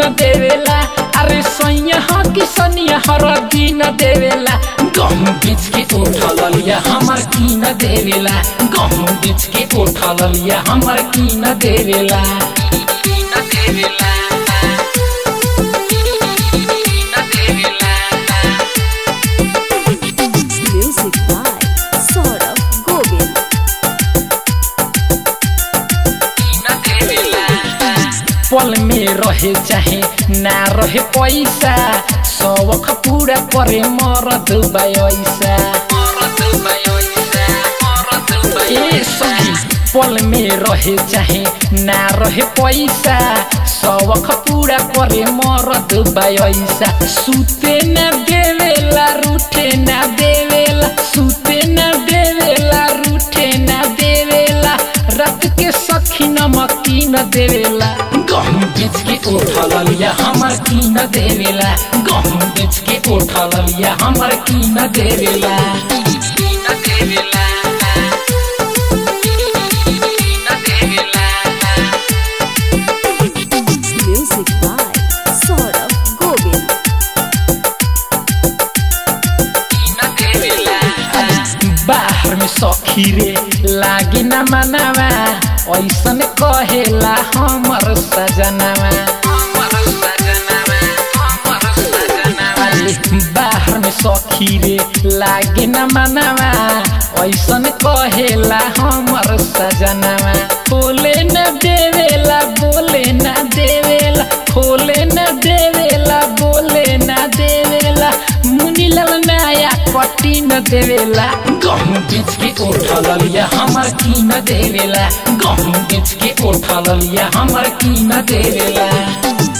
न देवेला अरे सैया ह कि सनिया हर दिन देवेला गहूँ बीच के उठल लिया हमर की न देवेला गहूँ बीच के उठल लिया हमर की न देवेला की न देवेला की न देवेला Music by Saurabh Govind. पल में रहे चाहे ना रहे पैसा सबक पूरा करे मरद पैसा ए सखी पल में रहे चाहे ना रहे पैसा सबक पूरा करे मरद पैसा सुते न देवेला रूठे न देवेला सुते न देवेला रूठे न देवेला रात के सखी नमकी न देवेला गहूँ बेच के उठल लिया हमर की न देवेला गहूँ बेच के उठल लिया हमर की न देवेला की न देवेला की न देवेला Music by Saurabh Govind. बाहर में सखी रे लागे न मनावा ऐसन कहेला हमर सजनावा अरे बाहर में सखी रे लागे न मनावा ऐसन कहेला हमर सजनावा बोले न देवेला बोले न देवेला खोले न देवेला बोले न देवेला मुनीलाल नया पट्टी न देवेला गहूँ बेच के उठल लिया हमर की न देवेला गहूँ बेच के उठल लिया हमर की न देवेला